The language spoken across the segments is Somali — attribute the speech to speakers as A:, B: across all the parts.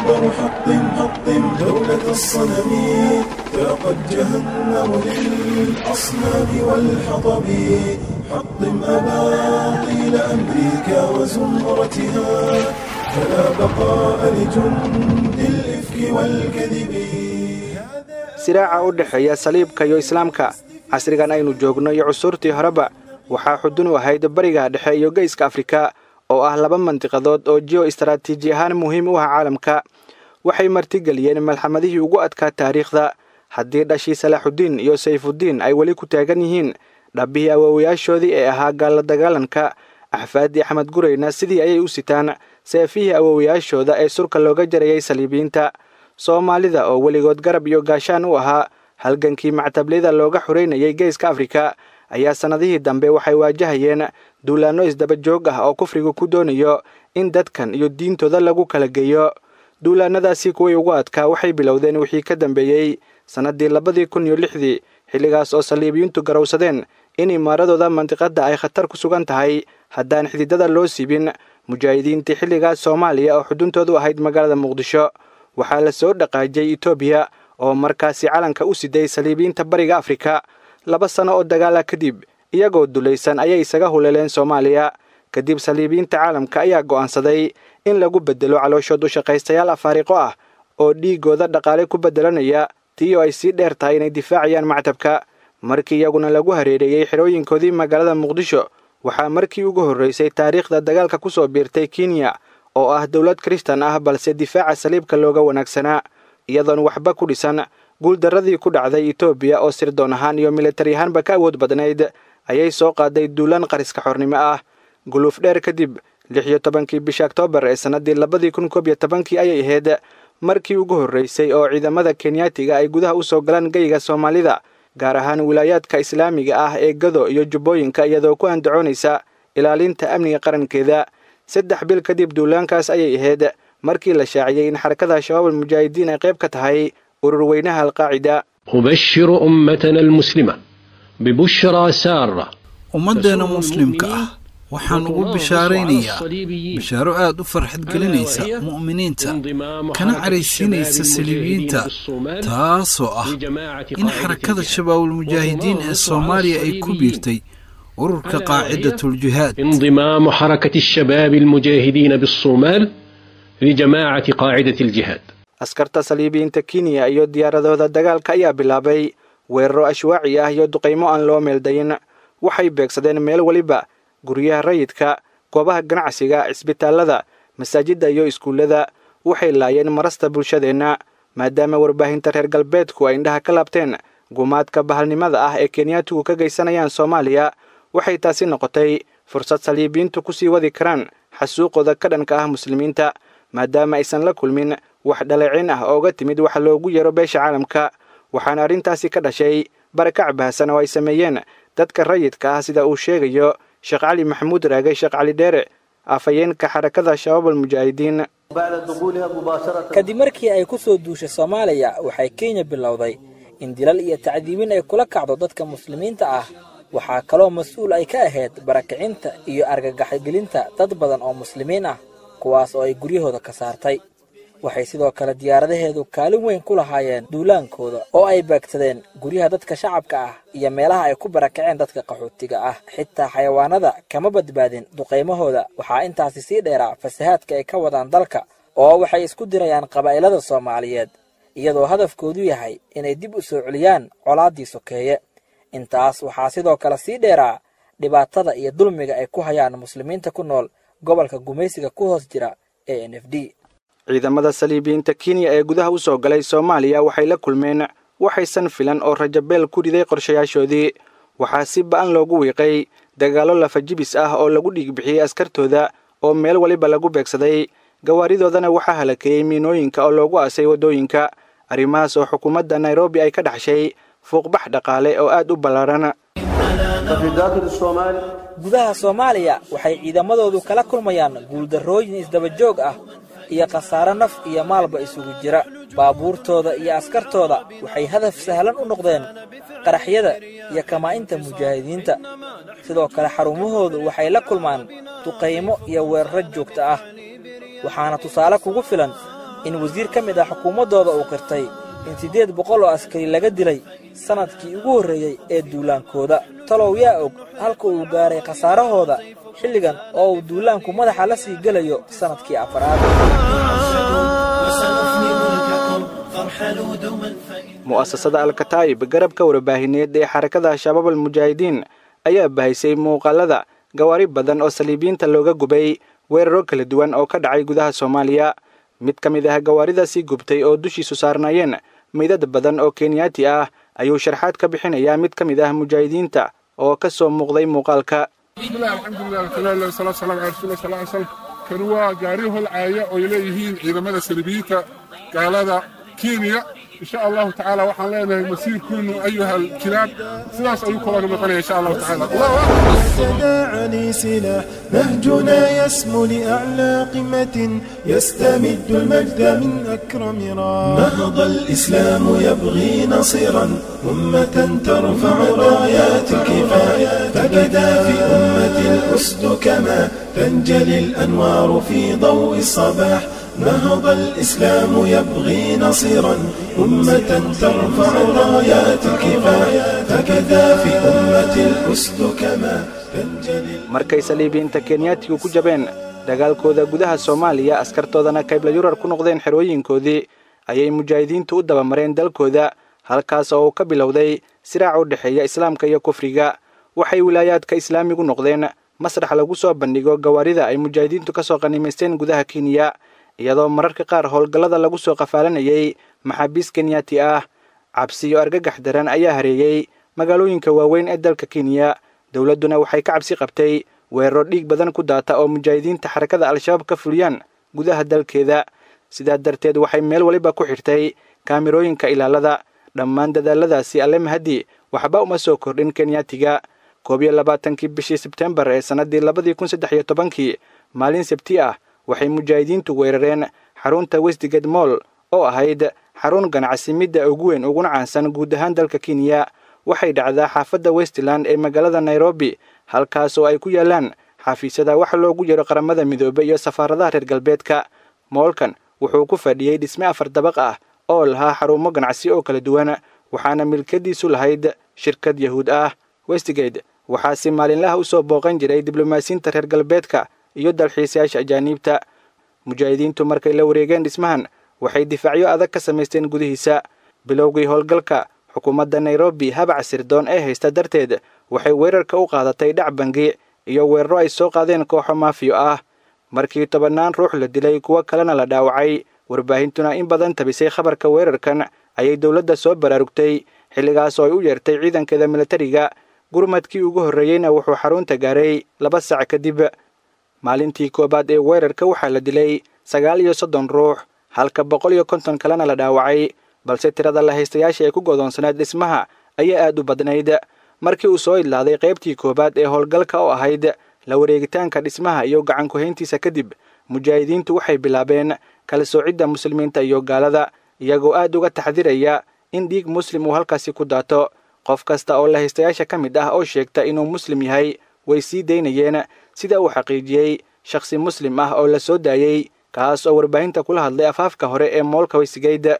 A: أكبر حطم حطم دولة الصنم فقد جهنم للأصنام والحطب حطم أباطيل أمريكا وزمرتها فلا بقاء لجند الإفك والكذب
B: siraaca u dhexeeya saliibka iyo islaamka casrigan aynu joogno iyo cusurtii horeba waxaa xudun u ahayd bariga dhexe iyo geyska afrika oo ah laba mandiqadood oo jiyo istaraatiiji ahaan muhiim u ah caalamka waxay martigeliyeen malxamadihii ugu adkaa taariikhda haddii dhashii salaaxuddiin iyo sayfuddiin ay weli ku taagan yihiin dhabbihii awoowayaashoodii ee ahaa gaalla dagaalanka axfaaddii axmed gureyna sidii ayay u sitaan seefihii awoowayaashooda ee surka looga jarayay saliibiyiinta soomaalida oo weligood garab iyo gaashaan u ahaa halgankii mactabliyada looga xoreynayay geeska afrika ayaa sannadihii dambe waxay waajahayeen duulaanno isdaba joog ah oo kufrigu ku doonayo in dadkan iyo diintooda lagu kala geeyo duulaannadaasi kuwii ugu adkaa waxay bilowdeen wixii ka dambeeyey sannaddii labadii kun iyo lixdii xilligaas oo saliibiyiintu garowsadeen in imaaradooda mandiqadda ay khatar ku sugan tahay haddaan xididada loo siibin mujaahidiintii xilligaas soomaaliya oo xuduntoodu ahayd magaalada muqdisho waxaa la soo dhaqaajiyey etoobiya oo markaasi calanka u siday saliibiyiinta bariga afrika laba sano oo dagaala kadib iyagoo dulaysan ayay isaga huleeleen soomaaliya kadib saliibiyiinta caalamka ayaa go'aansaday in lagu beddelo calooshood u shaqaystayaal afaariqo ah oo dhiigooda dhaqaale ku beddelanaya tii oo ay sii dheer tahay inay difaacayaan mactabka markii iyaguna lagu hareereeyey xerooyinkoodii magaalada muqdisho waxaa markii ugu horraysay taariikhda dagaalka ku soo biirtay kenya oo ah dowlad kristan ah balse difaaca saliibka looga wanaagsanaa iyadoon waxba ku dhisan guuldarradii ku dhacday etoobiya oo sirdoon ahaan iyo militari ahaanba ka awood badnayd ayay soo qaaday duulaan qariska xornimo ah guluuf dheer kadib lix iyo tobankii bisha oktoobar ee sannaddii labadii kun koob iyo tobankii ayay ahayd markii ugu horraysay oo ciidamada kenyaatiga ay gudaha u soo galaan geyga soomaalida gaar ahaan wilaayaadka islaamiga ah ee gado iyo jubbooyinka iyadoo ku andacoonaysa ilaalinta amniga qarankeeda saddex bil kadib duulaankaas ayay ahayd markii la shaaciyey in xarakada shabaab almujaahidiin ay qayb ka tahay urur weynaha alqaacida
C: أبشر أمتنا المسلمة ببشرى سارة
D: ummaddeena muslimka ah waxaan ugu bishaaraynayaa bishaaro aad u farxad gelinaysa mu'miniinta kana caraysiinaysa saliibiyiinta taasoo ah in xarakada shabaabulmujaahidiin ee soomaaliya ay ku biirtay ururka qaacidatuljihaad
C: انضمام حركة الشباب المجاهدين بالصومال لجماعة قاعدة الجهاد
B: askarta saliibiyiinta kenya iyo diyaaradooda dagaalka ayaa bilaabay weeraro ashwaaci ah iyo duqaymo aan loo meeldayin waxay beegsadeen meel weliba guryaha rayidka goobaha ganacsiga cisbitaallada masaajidda iyo iskuullada waxay laayeen marasta bulshadeenna maadaama warbaahinta reer galbeedku ay indhaha ka laabteen gumaadka bahalnimada ah ee kenyaatigu ka geysanayaan soomaaliya waxay taasi noqotay fursad saliibiyiintu ku sii wadi karaan xasuuqooda ka dhanka ah muslimiinta maadaama aysan la kulmin wax dhaleecin ah ooga timid waxa loogu yeero beesha caalamka waxaana arrintaasi ka dhashay barakac bahasan oo ay sameeyeen dadka rayidka ah sida uu sheegayo sheekh cali maxamuud raage sheekh cali dheere afhayeenka xarakada shabaab almujaahidiin
E: kadib markii ay ku soo duushay soomaaliya waxay kenya bilowday in dilal iyo tacdiibin ay kula kacdo dadka muslimiinta ah waxaa kaloo mas-uul ay ka ahayd barakicinta iyo argagaxgelinta dad badan oo muslimiin ah kuwaas oo ay guryahooda ka saartay waxay sidoo kale diyaaradaheedu kaalin weyn ku lahaayeen duulaankooda oo ay beegsadeen guryaha dadka shacabka ah iyo meelaha ay ku barakaceen dadka qaxootiga ah xitaa xayawaanada kama badbaadin duqaymahooda waxaa intaasi sii dheeraa fasahaadka ay ka wadaan dalka oo waxay isku dirayaan qabaa'ilada soomaaliyeed iyadoo hadafkoodu yahay inay dib u soo celiyaan colaaddii sokeeye intaas waxaa sidoo kale sii dheeraa dhibaatada iyo dulmiga ay ku hayaan muslimiinta ku nool gobolka gumaysiga ku hoos jira ee n f d
B: ciidamada saliibiyiinta kenya ee gudaha u soo galay soomaaliya waxay la kulmeen waxaysan filan oo rajabeel ku riday qorshayaashoodii waxaa si ba'an loogu wiiqay dagaallo lafajibis ah oo lagu dhiigbixiyey askartooda oo meel waliba lagu beegsaday gawaaridoodana waxaa halakeeyey miinooyinka oo loogu aasay waddooyinka arrimahaas oo xukuumadda nairobi ay ka dhaxshay fuuqbax dhaqaale oo aad u ballaaran
E: gudaha soomaaliya waxay ciidamadoodu kala kulmayaan guuldarrooyin isdaba joog ah iyo khasaare naf iyo maalba isugu jira baabuurtooda iyo askartooda waxay hadaf sahlan u noqdeen qaraxyada iyo kamaa'inta mujaahidiinta sidoo kale xarumahoodu waxay la kulmaan duqaymo iyo weeraro joogta ah waxaana tusaale kugu filan in wasiir ka mid ah xukuumaddooda uu qirtay in siddeed boqol oo askari laga dilay sannadkii ugu horreeyey ee duulaankooda talow yaa og halka uu gaaray khasaarahooda xilligan oo uu duulaanku madaxa la sii gelayo sannadkii afaraad
B: mu'asasada alkataa'ib garabka warbaahineed ee xarakada shabaab almujaahidiin ayaa bahaysay muuqaalada gawaari badan oo saliibiyiinta looga gubay weeraro kala duwan oo ka dhacay gudaha soomaaliya mid ka mid ah gawaaridaasii gubtay oo dushiisu saarnaayeen meydad badan oo kenyaati ah ayuu sharxaad ka bixinayaa mid ka mid ah mujaahidiinta oo ka soo muuqday muuqaalka
F: bismillahi alxamdulilah alkalalah wasalaatu salam ala rasuuli sal ly slam kan waa gaari holcaaya oo ay leeyihiin ciidamada saliibiyiinta gaalada kenya insha allahu tacaala waxaan leenahay masiirkiinu ayuha alkilaab sidaas ayuu kula noqonaya insha allahu tacaala allahu akbar
A: السداعني سلاح نهجنا يسمو لأعلى قمة يستمد المجد من أكرم راح نهض الإسلام يبغي نصيرا أمة ترفع رايات الكفاية فبدا في أمة الأسد كما تنجلي الأنوار في ضوء الصباح نهض الإسلام يبغي نصيرا أمة ترفع رايات الكفاية فكذا في أمة الأسد كما تنجلي
B: markay saliibiyiinta kenyaatigu ku jabeen dagaalkooda gudaha soomaaliya askartoodana kaybla yurar ku noqdeen xerooyinkoodii ayay mujaahidiintu u dabamareen dalkooda halkaas oo uu ka bilowday siraac u dhexeeya islaamka iyo kufriga waxay wilaayaadka islaamigu noqdeen masrax lagu soo bandhigo gawaarida ay mujaahidiintu ka soo qanimaysteen gudaha kenya iyadoo mararka qaar howlgallada lagu soo qafaalanayay maxaabiis kenyaati ah cabsiyo argagax daran ayaa hareeyey magaalooyinka waaweyn ee dalka kenya dowladduna waxay ka cabsi qabtay weeraro dhiig badan ku daata oo mujaahidiinta xarakada al-shabaab ka fuliyaan gudaha dalkeeda sidaa darteed waxay meel waliba ku xirtay kaamirooyinka ilaalada dhammaan dadaaladaasi alle mahadi waxba uma soo kordhin kenyaatiga koob iyo labaatankii bishii sebtembar ee sannaddii labadii kun saddex iyo tobankii maalin sabti ah waxay mujaahidiintu weerareen xarunta westgate moll oo ahayd xarun ganacsi midda ugu weyn uguna caansan guud ahaan dalka kenya waxay dhacdaa xaafadda westland ee magaalada nairobi halkaas oo ay ku yaalaan xafiisyada wax loogu yaro qaramada midoobe iyo safaaradaha reer galbeedka moolkan wuxuu ku fadhiyey dhisme afar dabaq ah oo lahaa xarumo ganacsi oo kala duwan waxaana milkadiisu lahayd shirkad yahuud ah westgate waxaa si maalinlaha u soo booqan jiray diblomaasiyiinta reer galbeedka iyo dalxiisayaasha ajaaniibta mujaahidiintu markay la wareegeen dhismahan waxay difaacyo adag ka samaysteen gudihiisa bilowgii howlgalka xukuumadda nairobi habac sirdoon ee haysta darteed waxay weerarka u qaadatay dhac bangi iyo weeraro ay soo qaadeen kooxo maafiyo ah markii tobannaan ruux la dilay kuwo kalena la dhaawacay warbaahintuna in badan tabisay khabarka weerarkan ayay dowladda soo baraarugtay xilligaas oo ay u yeertay ciidankeeda militariga gurmadkii ugu horreeyeyna wuxuu xarunta gaaray laba sac kadib maalintii koowaad ee weerarka waxaa la dilay sagaal iyo soddon ruux halka boqol iyo konton kalena la dhaawacay balse tirada la haystayaasha ee ku godoonsaneed dhismaha ayaa aad u badnayd markii uu soo idlaaday qaybtii koowaad ee howlgalka oo ahayd la wareegitaanka dhismaha iyo gacan ku-hayntiisa kadib mujaahidiintu waxay bilaabeen kala soocidda muslimiinta iyo gaalada iyagoo aad uga taxdiraya in dhiig muslim uu halkaasi ku daato qof kasta oo la haystayaasha ka mid ah oo sheegta inuu muslim yahay way sii daynayeen sida uu xaqiijiyey shakhsi muslim ah oo la soo daayey kaas oo warbaahinta kula hadlay afaafka hore ee moolka weysigeyd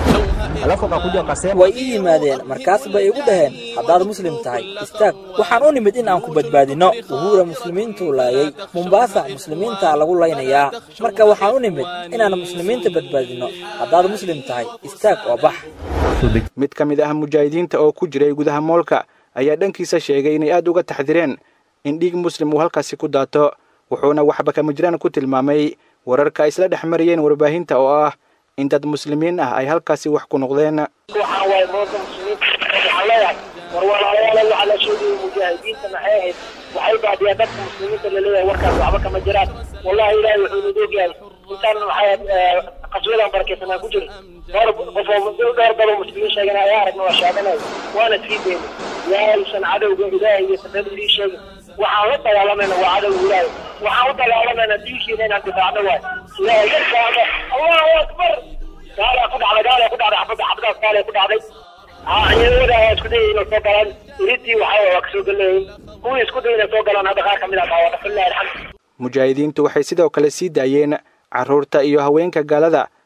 E: way ii yimaadeen markaas bay igu dhaheen haddaad muslim tahay istaag waxaan u nimid in aan ku badbaadinno wuhuura muslimiintuu laayay mombaasa muslimiintaa lagu laynayaa marka waxaan u nimid inaan muslimiinta badbaadinno haddaad muslim tahay istaag oo bax
B: mid ka mid ah mujaahidiinta oo ku jiray gudaha moolka ayaa dhankiisa sheegay inay aad uga taxdireen in dhiig muslim uu halkaasi ku daato wuxuuna waxba kama jiraan ku tilmaamay wararka ay isla dhex marayeen warbaahinta oo ah in dad muslimiin ah ay halkaasi wax ku noqdeen
G: waxaan waaye moolka muslimiinta waxaan leeyahay war walaalayaal waxaa la sheegayay mujaahidiinta maxay ahayd waxay baadiyaan dadka muslimiinta laleeyahay warkaas waxba kama jiraan wallahi ilaahay wuxuu nid ogyahay intaan maxay qaswadan barakeysanaa ku jiro dhowr qofoo dhowr daloo muslimiin sheegana ayaa aragna waa shaadanaya waana sii deyna yaaysan cadowga ilaahay iyo sabeed sii sheegin waxaan la dagaalamayna waa cadowga ilaahay waxaan u dagaalamayna diinkiina inaan difaacno waay ilaahay garkaada allahu akbar gaalaa ku dhacday gaalaa ku dhacday xabadda xabadaas gaalaa ku dhacday ciidamada ayaa isku dayay inay soo galaan iridii waxaa waa kasoo galeeyay kuwii isku dayay inay soo galaan hadda qaar kamid ah dhaawada fillahi alxamd
B: mujaahidiintu waxay sidoo kale sii daayeen carruurta iyo haweenka gaalada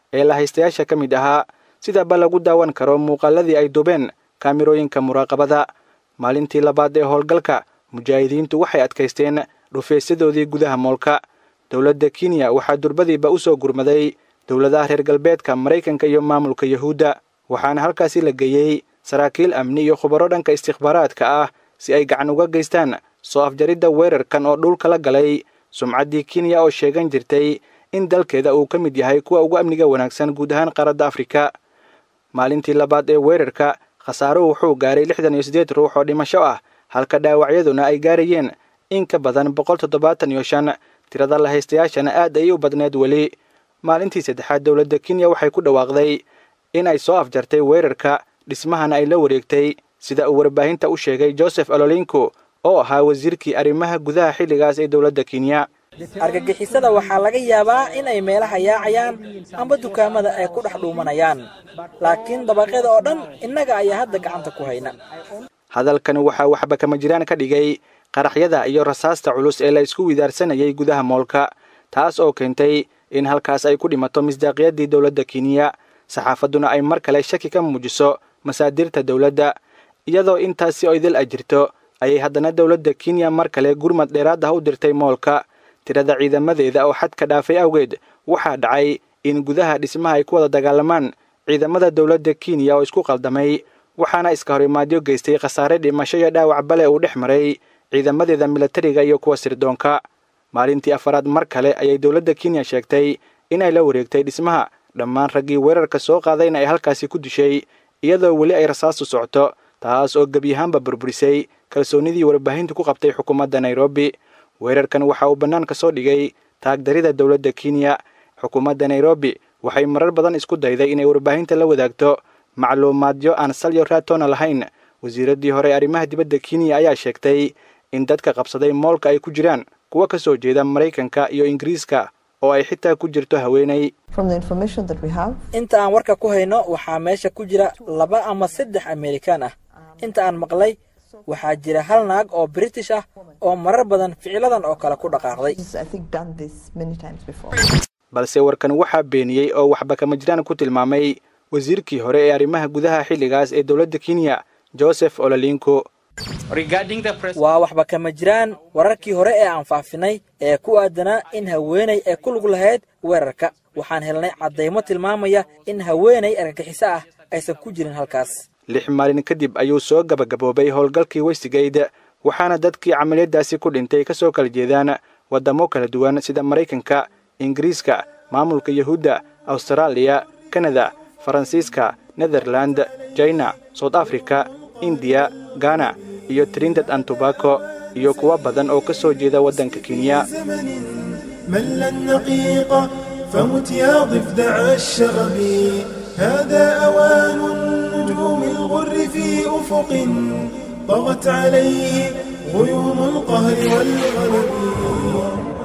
B: ee lahaystayaasha ka mid ahaa sidaba lagu daawan karo muuqaaladii ay dubeen kaamirooyinka muraaqabada maalintii labaad ee howlgalka mujaahidiintu waxay adkaysteen dhufeysyadoodii gudaha moolka dowladda kenya waxaa durbadiiba u soo gurmaday dowladaha reer galbeedka maraykanka iyo maamulka yuhuudda waxaana halkaasi la geeyey saraakiil amni iyo khubaro dhanka istikhbaaraadka ah si ay gacan uga geystaan soo afjaridda weerarkan oo dhulka la galay sumcaddii kenya oo sheegan jirtay in dalkeeda uu ka mid yahay kuwa ugu amniga wanaagsan guud ahaan qaaradda afrika maalintii labaad ee weerarka khasaaruhu wuxuu gaaray lixdan iyo siddeed ruux oo dhimasho ah halka dhaawacyaduna ay gaarayeen in ka badan boqol toddobaatan iyo shan tirada lahaystayaashana aad ayay u badneed weli maalintii saddexaad dowladda kenya waxay ku dhawaaqday in ay soo afjartay weerarka dhismahana ay la wareegtay sida uu warbaahinta u sheegay joseph ololinko oo ahaa wasiirkii arrimaha gudaha xilligaas ee dowladda kenya
E: argagixisada waxaa laga yaabaa in ay meelaha yaacayaan amba dukaamada ay ku dhex dhuumanayaan laakiin dabaqyada oo dhan innaga ayaa hadda gacanta ku hayna
B: hadalkani waxaa waxba kama jiraan ka dhigay qaraxyada iyo rasaasta culus ee la isku widaarsanayay gudaha moolka taas oo keentay in halkaas ay ku dhimato misdaaqiyadii dowladda kenya saxaafadduna ay mar kale shaki ka muujiso masaadirta dowladda iyadoo intaasi oo idil ay jirto ayay haddana dowladda kenya mar kale gurmad dheeraad ah u dirtay moolka tirada ciidamadeeda oo xadka dhaafay awgeed waxaa dhacay in gudaha dhismaha ay ku wada dagaalamaan ciidamada dowladda kenya oo isku qaldamay waxaana iska horimaadyo geystay khasaare dhimasho iyo dhaawac bale uu dhex maray ciidamadeeda milatariga iyo kuwa sirdoonka maalintii afaraad mar kale ayay dowladda kenya sheegtay inay la wareegtay dhismaha dhammaan raggii weerarka soo qaadayna ay halkaasi ku dishay iyadoo weli ay rasaastu socoto taas oo gebyahaanba burburisay kalsoonnidii warbaahintu ku qabtay xukuumadda nairobi weerarkan waxa uu bannaanka soo dhigay taagdarida dowladda kenya xukuumadda nairobi waxay marar badan isku dayday inay warbaahinta la wadaagto macluumaadyo aan salyo raatoona lahayn wasiiraddii hore arrimaha dibadda kenya ayaa sheegtay in dadka qabsaday moolka ay ku jiraan kuwa ka soo jeeda maraykanka iyo ingiriiska oo ay xitaa ku jirto haweenay
E: inta aan warka ku hayno waxaa meesha ku jira laba ama saddex amerikaan ah inta aan maqlay waxaa jira hal naag oo british ah oo marar badan ficiladan oo kale ku dhaqaaqday
B: balse warkan waxaa beeniyey oo waxba kama jiraan ku tilmaamay wasiirkii hore ee arrimaha gudaha xilligaas ee dowladda kenya joseph olalinko
E: waa waxba kama jiraan wararkii hore ee aan faafinay ee ku aadanaa in haweenay ay ku lug lahayd weerarka waxaan helnay caddaymo tilmaamaya in haweenay argagixiso ah aysan ku jirin halkaas
B: lix maalin kadib ayuu soo gabagaboobay howlgalkii westigayde waxaana dadkii camaliyadaasi ku dhintay ka soo kala jeedaan waddamo kala duwan sida maraykanka ingiriiska maamulka yahuudda awstaraaliya kanada faransiiska netherland jina sout africa indiya gana iyo trindad an tobako iyo kuwo badan oo ka soo jeeda waddanka kenya
A: ملا نقيقة فمت يا ضفدع الشغب هذا أوان النجوم الغر في أفق طغت عليه غيوم القهر والغلب